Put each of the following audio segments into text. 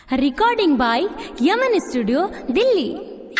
Recording by Yaman Studio, Delhi.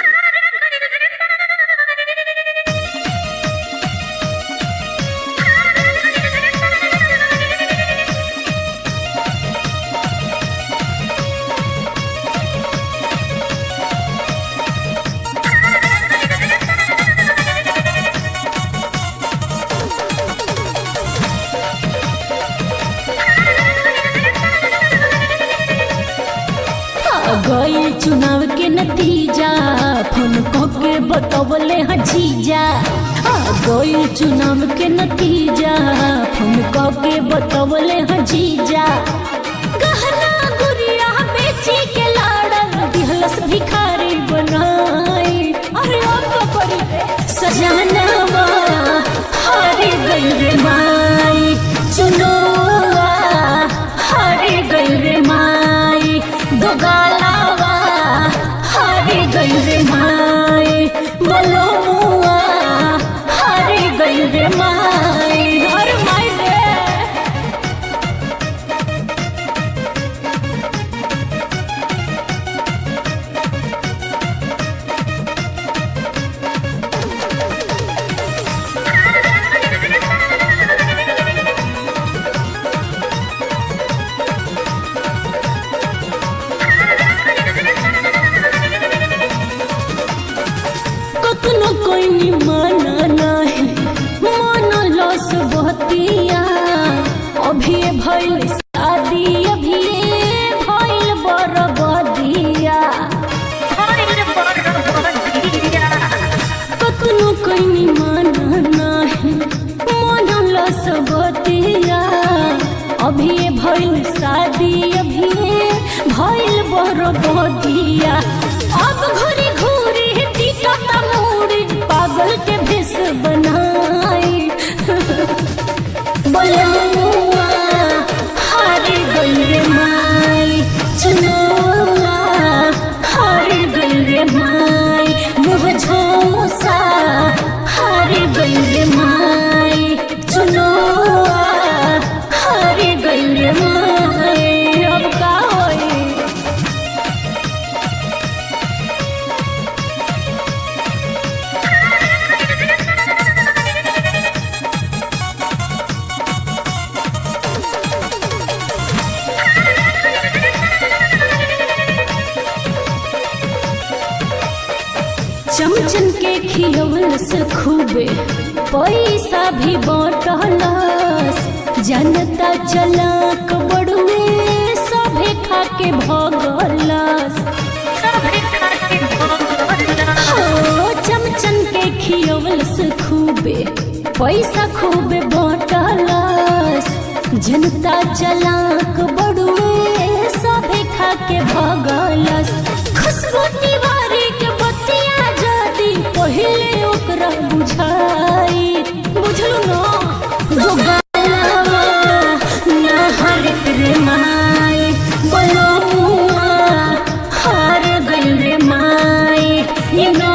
आ गई चुनाव के नतीजा फोन के बतवले हैं जीजा आ गई चुनाव के नतीजा फोन के बतवले हैं जीजा गहना गुड़िया बेची के लाड़न दिहलस भिखारी बनाई अरे अब करी सजनवा हारे गई रे माई चुनोआ हारे गई रे माई दो गालावा हारे गई रे माई बोलो मुआ हारे गई रे माई हर माई रे कखनो कोई नि माना नाही मन लस बहतिया अभी भइल शादी अभी भइल बरबदिया कखनो कोई नि माना नाही मन लस बहतिया अभी भइल शादी अभी भइल बरबदिया अब घुरी घुरी टिकट मुड़ी पागल के भेष बनाई बोले मुआ हारे गई रे माई चुनौआ हारे गई रे माई मुँह झोसा हारे गई रे माई चुनौआ हारे गई रे माई अब का होई चमचन के खियवल से खूबे पैसा भी बांटलस जनता चलाक बड़ुए सभे खा के भगलस हो चमचन के खियवल से खूबे पैसा खूबे बांटलस जनता चलाक बड़ुए सभे खा के भगलस खुशबू तिवारी के बतिया जदी पहिले ओकरा बुझाई बुझलू न दो गालवा ना हरत रे माई बोलो मुआ हार गई रे माई ये ना